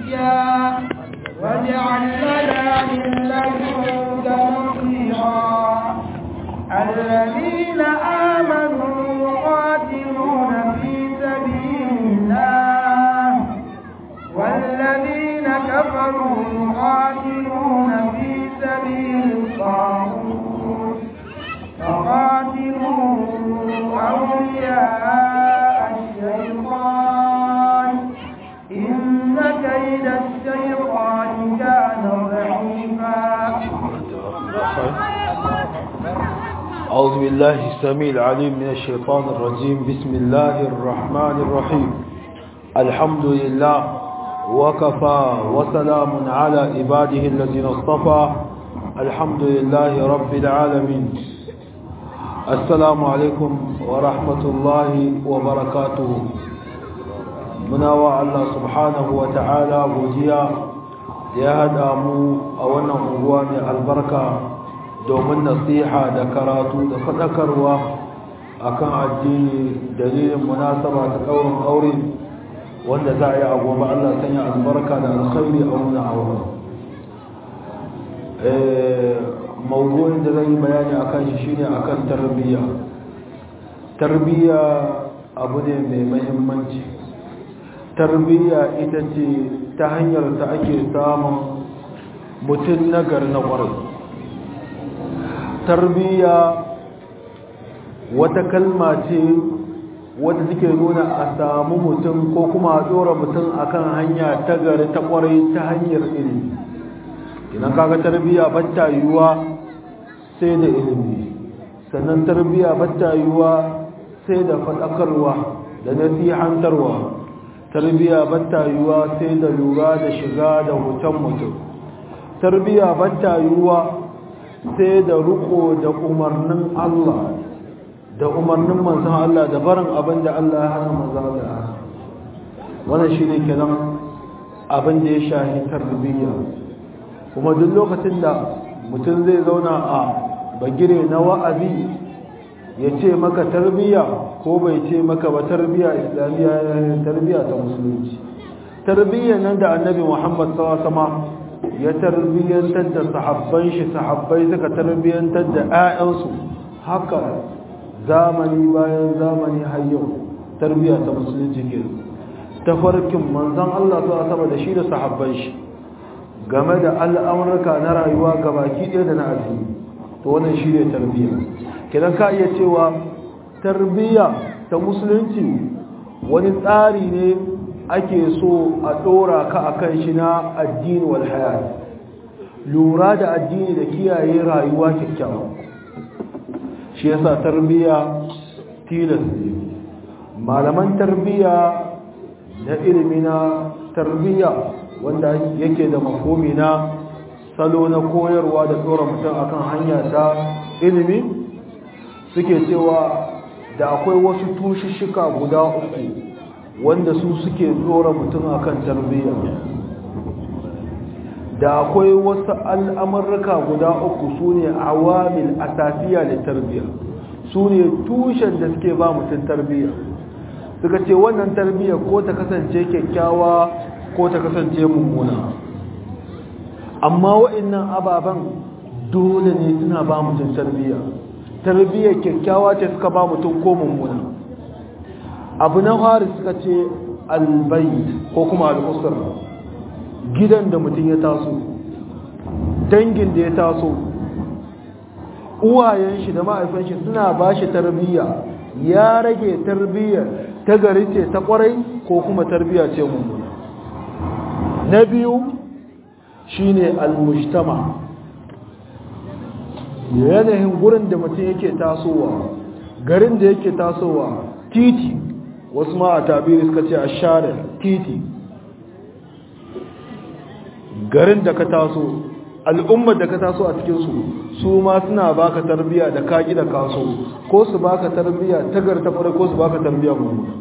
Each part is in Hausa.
وليا واجعل لنا من لدنك نصيرا الذين آمنوا يقاتلون في سبيل الله والذين كفروا يقاتلون في سبيل الطاغوت فقاتلوا أولياء الشيطان إن كيد الشيطان كان ضعيفا أعوذ بالله السميع العليم من الشيطان الرجيم بسم الله الرحمن الرحيم الحمد لله وكفى وسلام على عباده الذين اصطفى الحمد لله رب العالمين السلام عليكم ورحمة الله وبركاته مناوى الله سبحانه وتعالى بوجيا يا هدامو أولا أغواني البركة domin nasiha da karatu da faɗakarwa akan addini dalilin munasaba ta ɗaurin aure wanda za a yi a gobe Allah sanya albarka da alkhairi a wannan aure mawdu'in da zan yi bayani akan shi shine akan tarbiyya tarbiyya abu ne mai muhimmanci tarbiyya ita ce ta hanyar ta ake samun mutum nagar na ƙwarai tarbiyya wata kalma ce wadda take nuna a samu mutum ko kuma a tsora mutum akan hanya ta gari ta kwarai ta hanyar ilimi idan kaga tarbiyya batta yiwuwa sai da ilimi sannan tarbiyya batta yiwuwa sai da faɗakarwa da nasihantarwa tarbiyya batta yiwuwa sai da lura da shiga da hutan mutum tarbiyya batta yiwuwa sai da riko da umarnin Allah da umarnin manzon Allah da barin abin da Allah ya hana manzon Allah wannan shine kenan abin da ya shahi tarbiyya kuma duk lokacin da mutum zai zauna a bagire na wa'azi ya ce maka tarbiyya ko bai ce maka ba tarbiyya islamiyya tarbiyya ta musulunci tarbiyya nan da annabi Muhammad sallallahu alaihi wasallam ya tarbiyyantar da sahabban shi sahabbai suka tarbiyyantar da 'ya'yansu haka zamani bayan zamani har yau tarbiyya ta musulunci ke tafarkin manzon Allah su asaba da shi da sahabban shi game da al'amurka na rayuwa gabaki ɗaya da na addini to wannan shi ne tarbiyya kidan ka iya cewa tarbiyya ta musulunci wani tsari ne ake so a ɗora ka a kan shi na addini wal hayat lura da addini da kiyaye rayuwa kyakkyawa shi yasa tarbiyya tilas ne malaman tarbiyya da ilimi na tarbiyya wanda yake da mafomi na salo na koyarwa da ɗora mutum akan hanya ta ilimi suke cewa da akwai wasu tushishika guda uku wanda su suke tsora mutum akan tarbiyya da akwai wasu al'amurka guda uku su ne awamil asasiya da tarbiyya su ne tushen da suke ba mutum tarbiyya suka ce wannan tarbiyya ko ta kasance kyakkyawa ko ta kasance mummuna amma wa'annan ababen dole ne suna ba mutum tarbiyya tarbiyya kyakkyawa ce suka ba mutum ko mummuna abu na fari suka ce albayt ko kuma al'usar gidan da mutum ya taso dangin da ya taso uwayen shi da ma'aifan shi suna ba shi tarbiyya ya rage tarbiyya ta gari ce ta kwarai ko kuma tarbiyya ce mummuna na biyu shine al-mujtama yanayin gurin da mutum yake tasowa garin da yake tasowa titi wasu ma a tabiri suka ce a share titi garin da ka taso al'ummar da ka taso a cikinsu su ma suna baka tarbiya da kaki da kaso ko su baka tarbiya tagar ta fara ko su baka tarbiya mummuna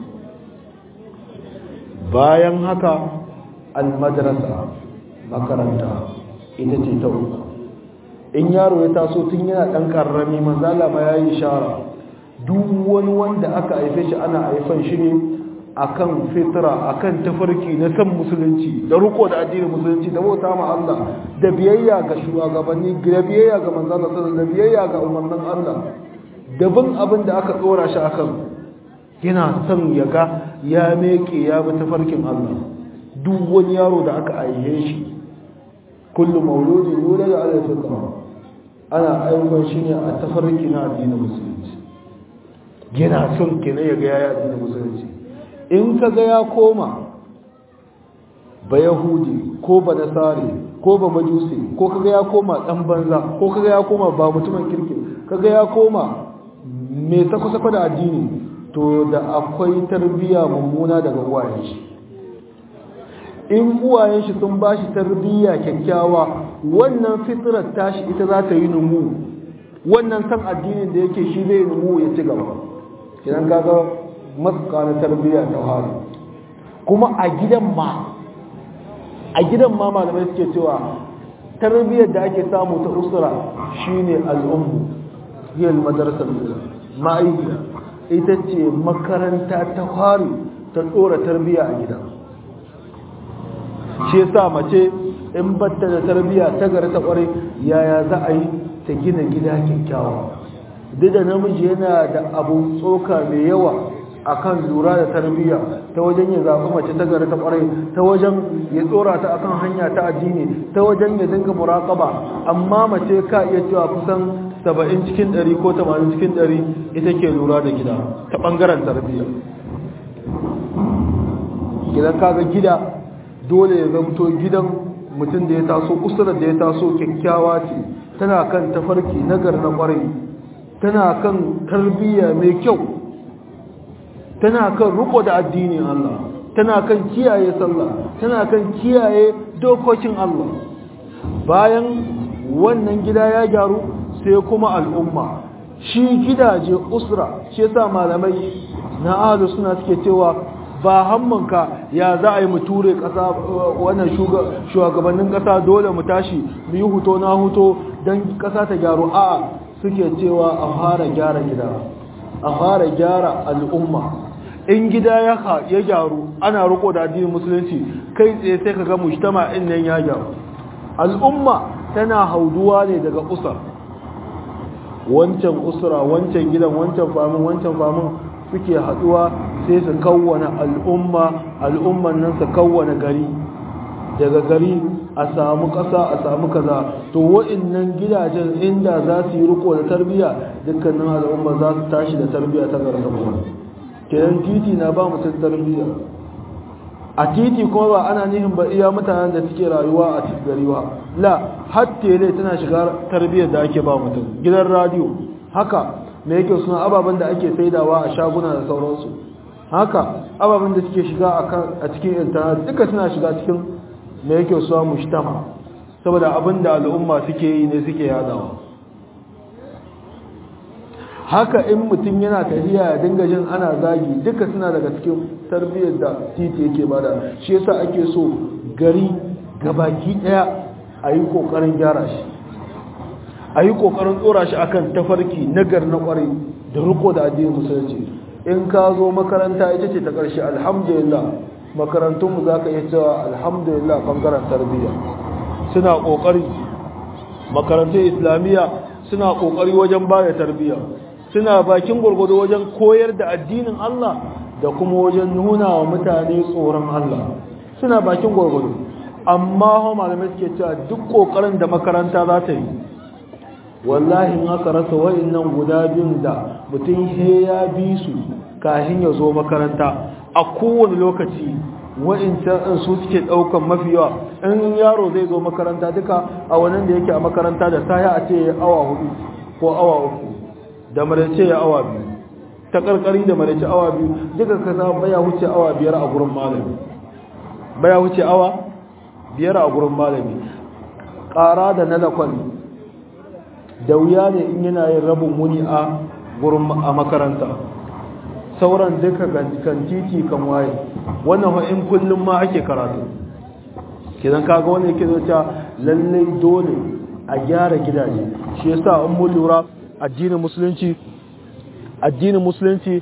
bayan haka almadrasa makaranta ita ce ta uku in yaro ya taso tun yana ɗan ƙarrami manzala ma ya yi shara duk wani wanda aka haife shi ana haifan shi ne akan fitra akan tafarki na san musulunci da riko da addinin musulunci da bauta ma Allah da biyayya ga shugabanni da biyayya ga manzon Allah da biyayya ga umarnin Allah da bin abin da aka tsora shi akan yana son ya ga ya meke ya bi tafarkin Allah duk wani yaro da aka aihe shi kullu mauludin yulad ala fitra ana ayyukan shi ne a tafarki na addinin musulunci yana son kenan ya ga ya addinin musulunci in ka ga ya koma ba yahudi ko ba nasari ko ba majusi ko kaga ya koma dan banza ko kaga ya koma ba mutumin kirki kaga ya koma mai sako-sako da addini to da akwai tarbiyya mummuna daga uwayen shi in uwayen shi sun bashi tarbiyya kyakkyawa wannan fitrar tashi ita za ta yi numu wannan san addinin da yake shi zai numu ya ci gaba idan kaga matsuka na tarbiyya ta hari kuma a gidan ma a gidan ma malamai suke cewa tarbiyyar da ake samu ta usura shine al'ummu hiyar madarasar ma'aikiya ita ce makaranta ta hari ta tsora tarbiyya a gida shi yasa mace in batta da tarbiyya ta gari ta kware yaya za a yi ta gina gida kyakkyawa duk da namiji yana da abu tsoka mai yawa akan lura da tarbiyya ta wajen ya zaɓi mace ta gari ta ƙwarai ta wajen ya tsora ta akan hanya ta addini ta wajen ya dinga muraƙaba amma mace ka iya cewa kusan saba'in cikin ɗari ko tamanin cikin ɗari ita ke lura da gida ta ɓangaren tarbiyya gidan kaga gida dole ya zamto gidan mutum da ya taso usurar da ya taso kyakkyawa ce tana kan tafarki nagar na ƙwarai tana kan tarbiyya mai kyau tana kan riko da addinin Allah tana kan kiyaye sallah tana kan kiyaye dokokin Allah bayan wannan gida ya gyaru sai kuma al'umma shi gidaje usra shi yasa malamai na ahlu suna suke cewa ba hammanka ya za a yi mu ture kasa wannan shugabannin kasa dole mu tashi mu yi huto na huto don kasa ta gyaru a suke cewa a fara gyara gida a fara gyara al'umma in gida ya ya gyaru ana riko da addinin musulunci kai tsaye sai kaga mujtama in nan ya gyaru al'umma tana hauduwa ne daga usar wancan usra wancan gidan wancan famin wancan famin suke haduwa sai su kawwana al'umma al'umman nan su kawwana gari daga gari a samu ƙasa a samu kaza to wa'annan gidajen inda za su yi riko da tarbiyya dukkanin al'umma za su tashi da tarbiyya ta gargaba kenan titi na ba mutum tarbiyya a titi kuma ba ana nihin ba iya mutanen da suke rayuwa a cikin gari ba la har tele tana shiga tarbiyyar da ake ba mutum gidan radio haka me yake suna ababen da ake saidawa a shaguna da sauransu haka ababen da suke shiga a cikin intanet duka suna shiga cikin me yake suna mushtama saboda abin da al'umma suke yi ne suke yadawa haka in mutum yana tafiya ya dinga jin ana zagi duka suna daga cikin tarbiyyar da titi yake bada shi yasa ake so gari gabaki daya a yi kokarin gyara shi a yi kokarin tsora shi akan tafarki nagar na kwarai da riko da addinin musulunci in ka zo makaranta ita ce ta ƙarshe alhamdulillah makarantunmu za ka iya cewa alhamdulillah ɓangaren tarbiyya suna ƙoƙari makarantun islamiyya suna ƙoƙari wajen ba da tarbiyya suna bakin gwargwado wajen koyar da addinin Allah da kuma wajen nuna wa mutane tsoron Allah suna bakin gwargwado amma hau malamai suke cewa duk kokarin da makaranta za ta yi wallahi in aka rasa wa'annan guda biyun da mutum he ya bi su kafin ya zo makaranta a kowane lokaci wa'incan su suke daukan mafi yawa in yaro zai zo makaranta duka a wannan da yake a makaranta da saya a ce awa hudu ko awa uku da maraice ya awa biyu ta karkari da maraice awa biyu duka kasa baya wuce awa biyar a gurin malami baya wuce awa biyar a gurin malami ƙara da na lakon da wuya ne in yana yin rabin wuni a gurin a makaranta sauran duka kan titi kan waye wannan in kullum ma ake karatu kidan kaga wanda yake zuciya lallai dole a gyara gidaje shi yasa in mun lura addinin musulunci addinin musulunci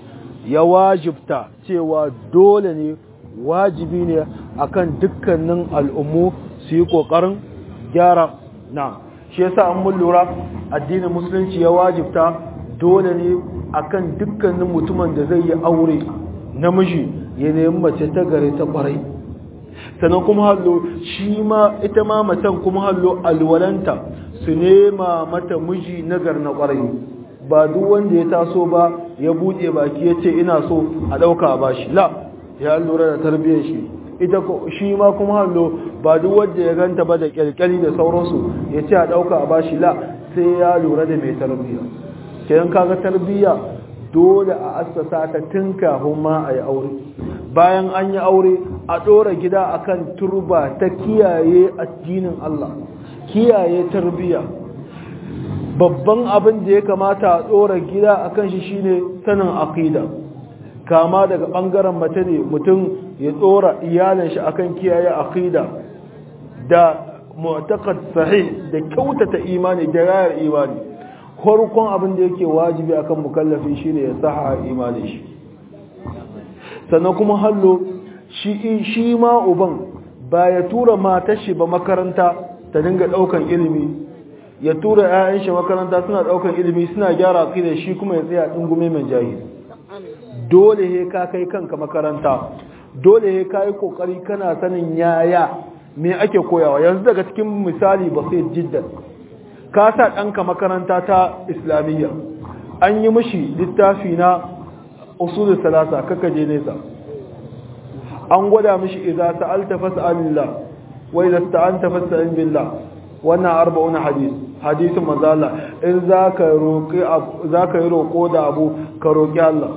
ya wajibta cewa dole ne wajibi ne akan dukkanin al'ummu su yi ƙoƙarin gyara na shi yasa an mun lura addinin musulunci ya wajibta dole ne akan dukkanin mutumin da zai yi aure namiji ya nemi mace ta gare ta kwarai sannan kuma hallo shi ma ita ma macen kuma hallo alwalanta su nema mata miji nagar na kwarai ba duk wanda ya taso ba ya buɗe baki ya ce ina so a ɗauka ba shi la ya lura da tarbiyyar shi ita shi ma kuma hallo ba duk wanda ya ganta ba da kyalkyali da sauransu ya ce a ɗauka a ba shi la sai ya lura da mai tarbiyya kenan kaga tarbiyya dole a assasa ta tun kafin ma a yi aure bayan an yi aure a ɗora gida akan turba ta kiyaye addinin Allah kiyaye tarbiyya babban abin da ya kamata a ɗora gida akan shi shine sanin aqida kama daga ɓangaren mace ne mutum ya ɗora iyalin shi akan kiyaye aqida da mu'taqad sahih da kyautata imani da rayar imani farkon abin da yake wajibi akan mukallafi shine ya saha imanin shi sannan kuma hallo shi shi ma uban ba ya tura matar shi ba makaranta ta dinga daukan ilimi ya tura ƴaƴan shi makaranta suna daukan ilimi suna gyara aqida shi kuma ya tsaya dingume mai jahili dole he ka kai kanka makaranta dole he ka yi kokari kana sanin yaya me ake koyawa yanzu daga cikin misali ba sai jiddan ka sa ɗanka makaranta ta islamiyya an yi mishi littafi na usul salasa kaka je nesa an gwada mishi idza sa'alta fas'alillah wa idza sta'anta fasta'in billah wannan arba'un hadis hadisin manzo Allah in zaka roki zaka yi roko da abu ka roki Allah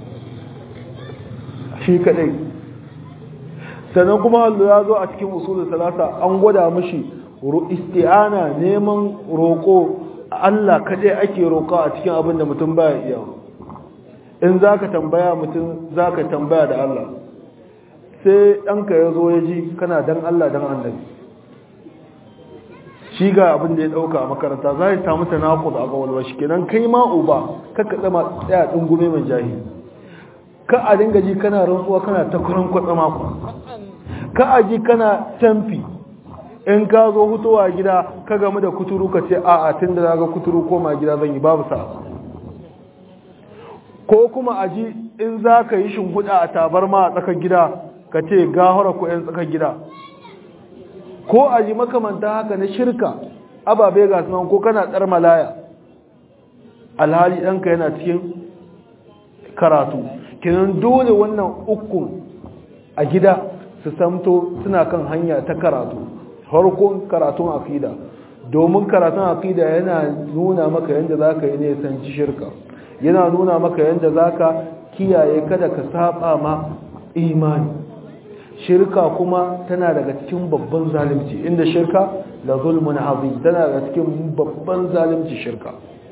shi kadai sannan kuma Allah ya zo a cikin usul salasa an gwada mishi isti'ana neman roƙo Allah kaɗai ake roƙa a cikin abin da mutum baya iya in za ka tambaya mutum za ka tambaya da Allah sai ɗanka ya zo ya ji kana dan Allah dan annabi shi ga abin da ya ɗauka a makaranta za ya samu tanakud a gawalwa shi kenan kai ma uba kakka tsama tsaya ɗungume mai jahi ka a dinga ji kana rantsuwa kana ta kuran kwatsama ku ka a ji kana tamfi in ka zo hutowa gida ka gamu da kuturu ka ce a'a tun da ga kuturu koma gida zan yi babu sa ko kuma a ji in za ka yi shinguda a tabarma a tsakar gida ka ce gahara ko yan tsakar gida ko a ji makamanta haka na shirka ababe ga sunan ko kana tsar malaya alhali ɗanka yana cikin karatu kinan dole wannan ukun a gida su samto suna kan hanya ta karatu farkon karatun aqida domin karatun aqida yana nuna maka yanda zaka yi ne sanci shirka yana nuna maka yanda zaka kiyaye kada ka saba ma imani shirka kuma tana daga cikin babban zalunci inda shirka la zulmun azim tana daga cikin babban zalunci shirka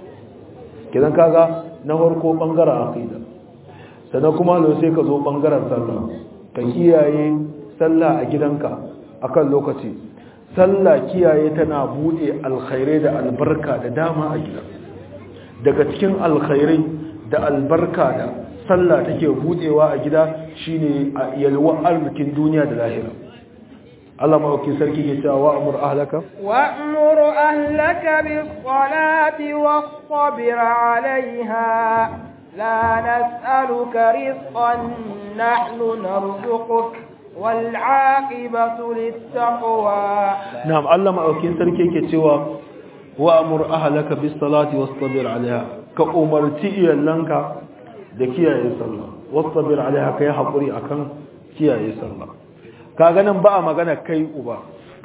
kidan kaga na farko bangaren aqida sannan kuma lo sai ka zo bangaren sallah ka kiyaye sallah a gidanka akan lokaci sallah kiyaye tana bude alkhairai da albarka da dama a gida daga cikin alkhairai da albarka da sallah take budewa a gida shine yalwa arzikin duniya da lahira Allah maɗauki sarki ke cewa wa'amur ahlaka wa'amur ahlaka bis salati wastabir 'alayha la nas'aluka rizqan nahnu narzuquka والعاقبة للتقوى نعم الله ما أوكين سركي كتوا وأمر أهلك بالصلاة واصطبر عليها كأمرتي لنك دكيا يصلى واصطبر عليها كي حقري أكن كيا يصلى كأغنى بقى مغنى كي أبا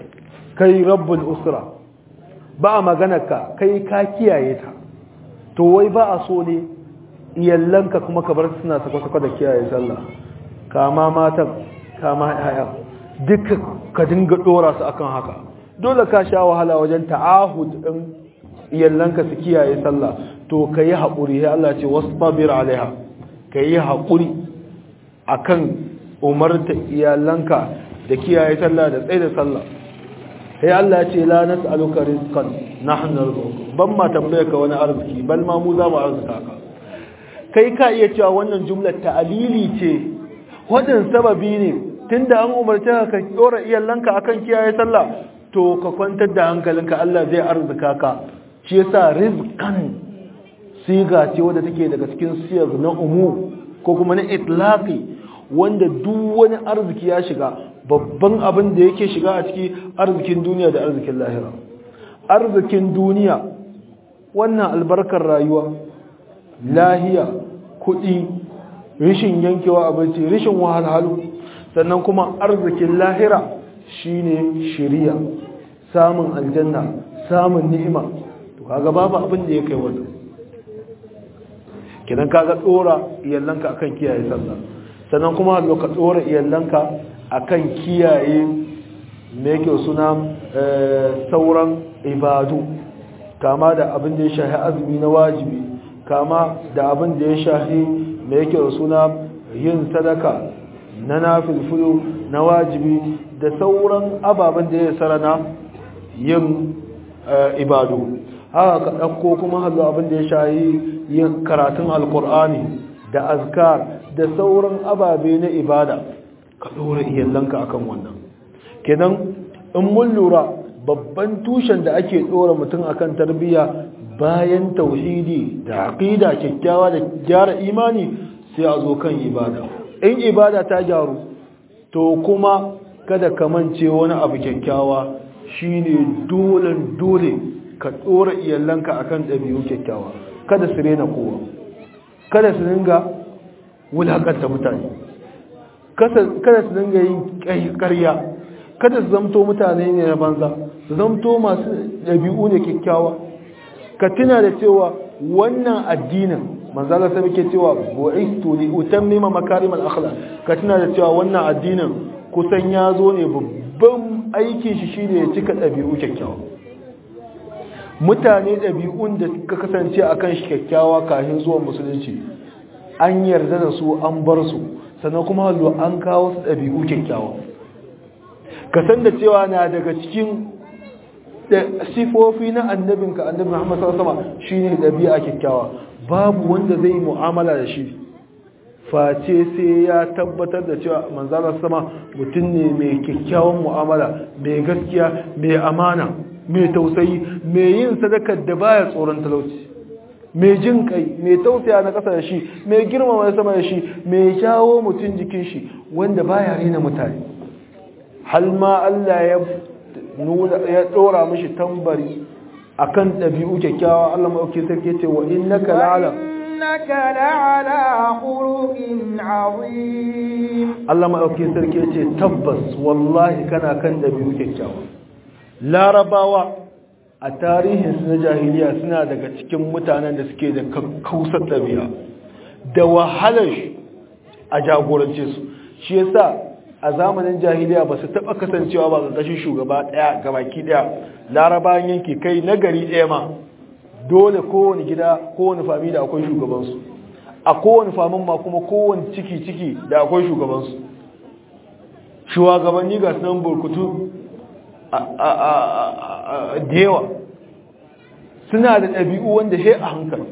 كي رب الأسرة بقى مغنى كي كاكيا يتا to wai ba a so ne iyallanka kuma ka bar suna sako-sako da kiyaye sallah kama matan kama yaya duka ka dinga dora su akan haka dole ka sha wahala wajen ta'ahud din iyallanka su kiyaye sallah to kai haƙuri ya Allah ce wasbir alaiha kai haƙuri akan umarta iyalanka da kiyaye sallah da tsaye da sallah sai Allah ya ce la nas'aluka rizqan nahnu narzuquk ban ma tambaye ka wani arziki bal ma mu za mu arzuka ka kai ka iya cewa wannan jumlar ta'alili ce wadin sababi ne tunda an umarce ka dora iyalanka akan kiyaye sallah to ka kwantar da hankalinka Allah zai arzuka ka shi yasa rizqan siga ce wadda take daga cikin siyar na umu ko kuma na itlaqi wanda duk wani arziki ya shiga babban abin da yake shiga a ciki arzikin duniya da arzikin lahira arzikin duniya wannan albarkar rayuwa lahiya kuɗi rishin yankewa abinci rishin wahalhalu sannan kuma arzikin lahira shine shiriya samun aljanna samun ni'ima to kaga babu abin da ya kai wannan kidan kaga dora iyallanka akan kiyaye sallah sannan kuma hallo ka dora iyallanka akan kiyaye me yake suna sauran ibadu kama da abin da ya shahi azumi na wajibi kama da abin da ya shahi me yake suna yin sadaka na nafilfulu na wajibi da sauran ababen da ya sarana yin ibadu haka ka ɗauko kuma hallo abin da ya shahi yin karatun alkur'ani da azkar da sauran ababe na ibada ka ɗora iyalanka akan wannan kenan in mun lura babban tushen da ake ɗora mutum akan tarbiyya bayan tauhidi da aqida kyakkyawa da gyara imani sai a zo kan ibada in ibada ta gyaru to kuma kada ka mance wani abu kyakkyawa shine dole dole ka ɗora iyalanka akan ɗabi'u kyakkyawa kada su rena kowa kada su dinga wulakanta mutane kada su dinga yin ƙarya kada su zamto mutane ne na banza su zamto masu ɗabi'u ne kyakkyawa ka tuna da cewa wannan addinin manzala sai muke cewa bu'istu li utammima makarim al-akhlaq ka tuna da cewa wannan addinin kusan ya zo ne babban aikin shi shine ya cika ɗabi'u kyakkyawa mutane ɗabi'un da ka kasance akan shi kyakkyawa kafin zuwan musulunci an yarda da su an bar su sannan kuma hallo an kawo su ɗabi'u kyakkyawa ka san da cewa na daga cikin sifofi na annabinka annabi Muhammad sallallahu alaihi wasallam shine ɗabi'a kyakkyawa babu wanda zai mu'amala da shi face sai ya tabbatar da cewa manzalar sama mutum ne mai kyakkyawan mu'amala mai gaskiya mai amana mai tausayi mai yin sadakar da baya tsoron talauci mai jin kai mai tausaya na ƙasa da shi mai girmama na sama da shi mai jawo mutum jikin shi wanda baya rena mutane hal ma Allah ya nuna ya dora mishi tambari akan dabi'u kyakkyawa Allah mai sarki ce wa innaka la'ala innaka la'ala khuluqin azim Allah mai sarki ce tabbas wallahi kana kan dabi'u kyakkyawa larabawa a tarihinsu na jahiliya suna daga cikin mutanen da suke da kausar ɗabi'a da wahalar a jagorance su shi yasa a zamanin jahiliya ba su taɓa kasancewa ba ƙarƙashin shugaba ɗaya ga baki ɗaya larabawan yanki kai na gari ɗaya ma dole kowane gida kowane fami da akwai shugabansu a kowane famin ma kuma kowane ciki-ciki da akwai shugabansu shugabanni ga sunan burkutu da yawa suna da ɗabi'u wanda he a hankali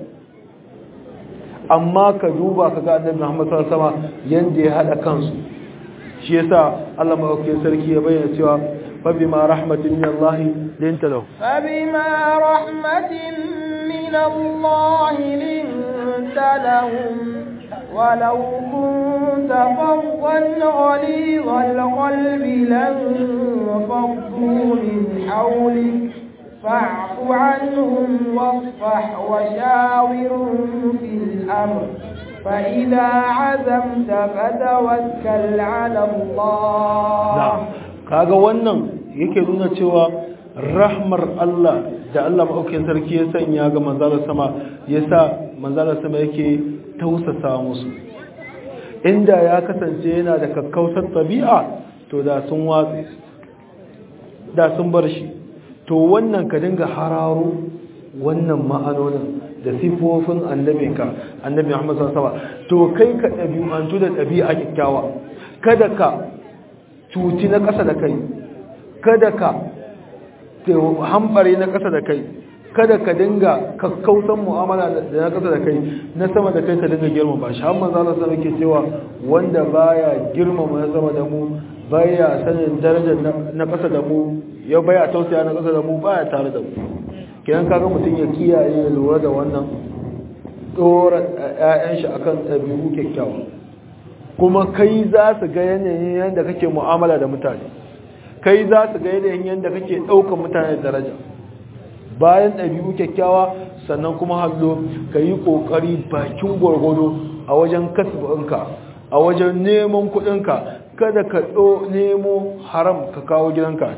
amma ka duba ka ga annabi Muhammad sallallahu alaihi wasallam yanda ya hada kansu shi yasa Allah madaukakin sarki ya bayyana cewa fa bima rahmatin min Allah linta lahu fa bima rahmatin min Allah linta lahum ولو كنت فظا غليظ القلب لانفضوا من حولك فاعف عنهم واصفح وشاورهم في الأمر فإذا عزمت فتوكل على الله kaga wannan yake nuna cewa rahmar Allah da Allah maɗaukin sarki ya sanya ga manzalar sama ya sa manzalar sama yake tausasa musu inda ya kasance yana da kakkausar tabi'a to da sun watsi da sun bar shi to wannan ka dinga hararo wannan ma'anonin da sifofin annabinka annabi Muhammad sallallahu alaihi wasallam to kai ka dabi'antu da dabi'a kikkiawa kada ka cuci na ƙasa da kai kada ka hambare na ƙasa da kai kada ka dinga kakkausan mu'amala da na kasa da kai na sama da kai ka dinga girmama shi har manzo Allah sallallahu alaihi cewa wanda baya girmama na sama da mu baya sanin darajar na kasa da mu ya baya tausaya na kasa da mu baya tare da mu kidan kaga mutum ya kiyaye ya lura da wannan dora ƴaƴan shi akan ɗabi'u kyakkyawa kuma kai za su ga yanayin yadda kake mu'amala da mutane kai za su ga yanayin yadda kake ɗaukar mutane da daraja bayan ɗabi'u kyakkyawa sannan kuma hallo ka yi ƙoƙari bakin gwargwado a wajen kasbinka a wajen neman kuɗinka kada ka ɗo nemo haram ka kawo gidanka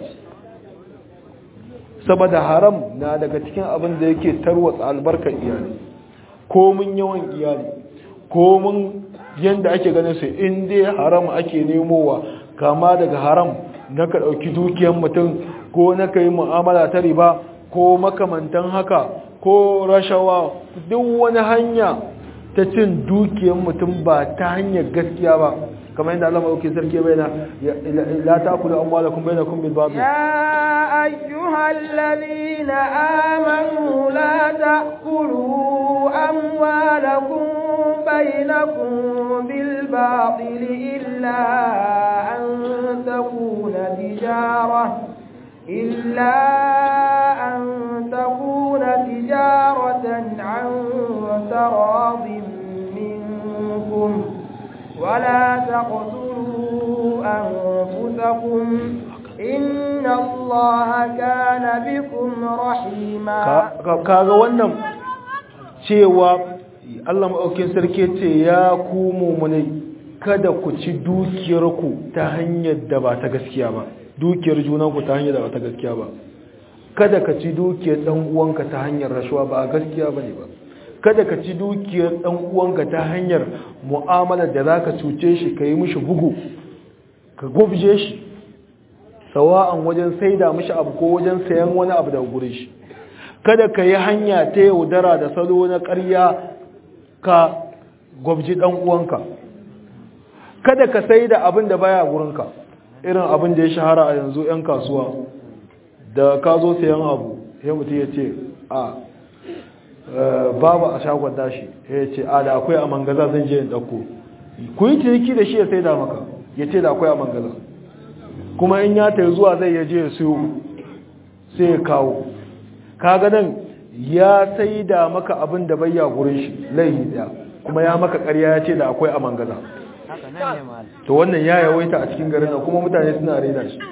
saboda haram na daga cikin abin da yake tarwatsa albarkar iyali ko mun yawan iyali ko mun yanda ake ganin su in dai haram ake nemowa kama daga haram na ka ɗauki dukiyar mutum ko na ka yi mu'amala ta riba ko makamantan haka ko rashawa duk wani hanya ta cin dukiyar mutum ba ta hanyar gaskiya ba kamar yadda Allah madaukakin sarki bai na la ta'kulu amwalakum bainakum bil batil ya ayyuhal ladina amanu la ta'kulu amwalakum bainakum bil batil illa an takuna tijarah إلا أن تكون تجارة عن تراض منكم ولا تقتلوا أنفسكم إن الله كان بكم رحيما kaga wannan cewa Allah maɗaukin sarki ce ya ku mumunai kada ku ci dukiyarku ta hanyar da ba ta gaskiya ba dukiyar junanku ta hanyar da ba ta gaskiya ba kada ka ci dukiyar ɗan uwanka ta hanyar rashuwa ba a gaskiya ba ne ba kada ka ci dukiyar ɗan uwanka ta hanyar mu'amalar da za ka cuce shi ka yi mishi bugu ka gubje shi sawa'an wajen saida mishi abu ko wajen sayan wani abu daga gurin shi kada ka yi hanya ta yaudara da salo na ƙarya ka gwabji ɗan uwanka kada ka saida abin da baya gurinka irin abin da ya shahara a yanzu 'yan kasuwa da ka zo sayan abu ya mutu ya ce a babu a shagon dashi ya ce a da akwai a mangaza zan je in ɗauko ku yi ciniki da shi ya sai da maka ya ce da akwai a mangaza kuma in ya ta zuwa zai yaje ya siyo sai ya kawo kaga nan ya sai da maka abin da bayya gurin shi laihi daya kuma ya maka karya ya ce da akwai a mangaza to wannan ya yawaita a cikin garin nan kuma mutane suna rena shi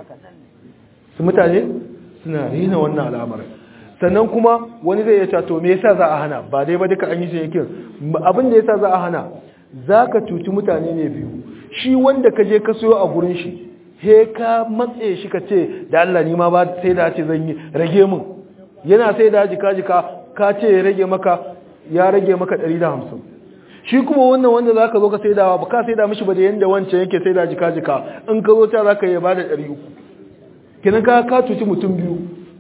su mutane suna rena wannan al'amarin sannan kuma wani zai ya to me yasa za a hana ba dai ba duka an yi shi yake abin da yasa za a hana zaka cuci mutane ne biyu shi wanda ka je ka soyo a gurin shi he ka matse shi ka ce da Allah ni ma ba sai da ce zan yi rage min yana sai da jika jika ka ce ya rage maka ya rage maka 150 shi kuma wannan wanda zaka zo ka sai da ba ka sai da mishi ba da yanda wancan yake sai da jika jika in ka zo ta zaka yi ba da 300 kenan ka ka cuci mutum biyu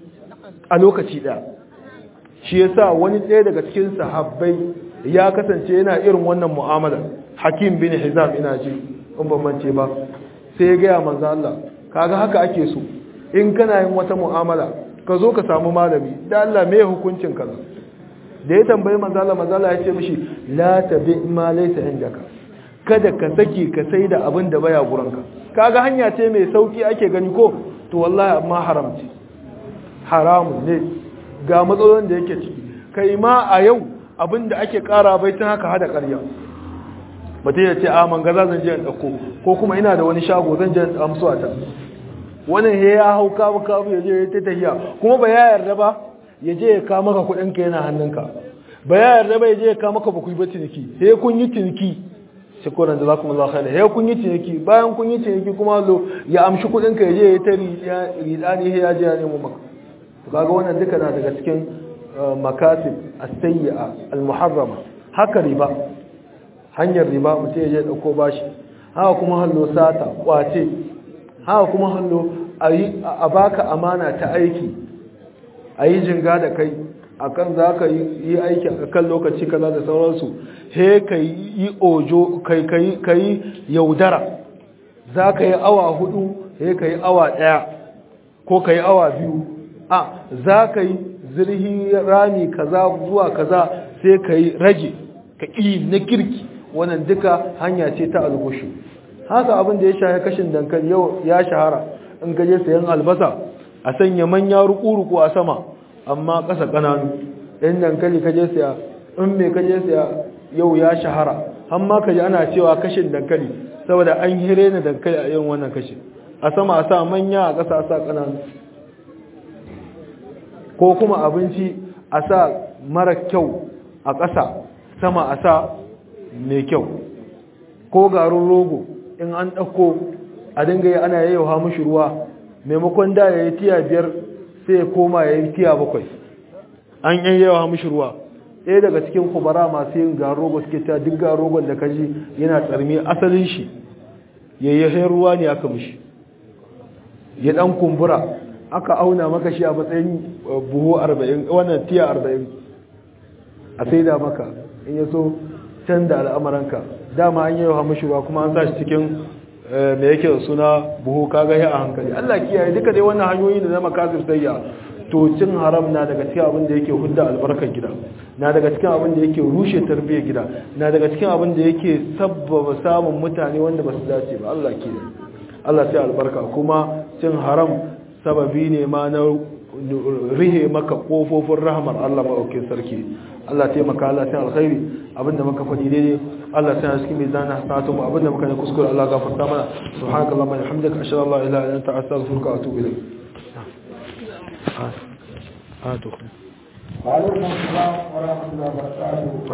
a lokaci ɗaya shi yasa wani ɗaya daga cikin sahabbai ya kasance yana irin wannan mu'amala hakim bin hizam ina ji in ban mance ba sai ya gaya manzo Allah kaga haka ake so in kana yin wata mu'amala ka zo ka samu malami da Allah me hukuncin kaza da ya tambayi manzo Allah manzo Allah ya ce mishi la tabi ma laysa indaka kada ka saki ka sai da abin da baya gurinka kaga hanya ce mai sauki ake gani ko to wallahi amma haram ce haramun ne ga matsalolin da yake ciki kai ma a yau abinda ake kara bai tun haka hada ƙarya mutum ya ce a mangaza zan je in ɗauko ko kuma ina da wani shago zan je in amsu a ta wani he ya hau kabu kabu ya je ya ta tahiya kuma ba ya yarda ba ya je ya kawo maka kuɗinka yana hannunka ba ya yarda ba ya je ya kawo maka bakwai ba ciniki sai kun yi ciniki shekuran da za ku maza khaila ya kun yi ciniki bayan kun yi ciniki kuma lo ya amshi kuɗinka ya je ya ta riɗani ya je ya nemo maka kaga wannan duka na daga cikin makasib as-sayyi'a al-muharrama haka riba hanyar riba mutum ya je dauko bashi haka kuma hallo sata kwace haka kuma hallo a baka amana ta aiki ayi jinga da kai akan zaka yi aiki a kan lokaci kaza da sauransu he kai yi ojo kai kai kai yaudara zaka yi awa hudu he kai awa daya ko kai awa biyu a za ka yi zirhi rami kaza zuwa kaza sai ka yi rage ka ƙi na kirki wannan duka hanya ce ta algushu haka abin da ya shahe kashin dankali yau ya shahara in ka je sayan albasa a sanya manya ruku-ruku a sama amma ƙasa ƙananu ɗan dankali ka je saya in mai ka je saya yau ya shahara amma ka ji ana cewa kashin dankali saboda an hire na dankali a yin wannan kashin a sama a sa manya a ƙasa a sa ƙananu ko kuma abinci a sa mara kyau a ƙasa sama a sa mai kyau ko garin rogo in an ɗauko a dinga yi ana yayyauha mushi ruwa maimakon da ya yi tiya biyar sai ya koma ya yi tiya bakwai an yayyauha mushi ruwa ɗaya daga cikin kubara masu yin garin rogo suke ta duk garin rogon da kaji yana tsarmi asalin shi yayyahin ruwa ne aka mushi ya ɗan kumbura aka auna maka shi a matsayin buhu arba'in wannan tiya arba'in a sai da maka in ya so canza al'amuranka dama an yi yawa ruwa kuma an sa shi cikin mai yake da suna buhu kaga ya a hankali Allah kiyaye duka dai wannan hanyoyi da zama kasir sayya to cin haram na daga cikin abin da yake hudda albarkar gida na daga cikin abin da yake rushe tarbiyyar gida na daga cikin abin da yake sabbaba samun mutane wanda ba su dace ba Allah kiyaye Allah sai albarka kuma cin haram sababi ne ma na rihe maka kofofin rahmar Allah maɗaukin sarki Allah taimaka Allah sai alkhairi abinda muka faɗi daidai Allah sai cikin mizan hasanatu mu abinda muka ne kuskure Allah gafarta mana subhanakallah wa bihamdika ashhadu an la ilaha illa anta astaghfiruka wa atubu ilayk ah ah to وعليكم السلام ورحمة الله وبركاته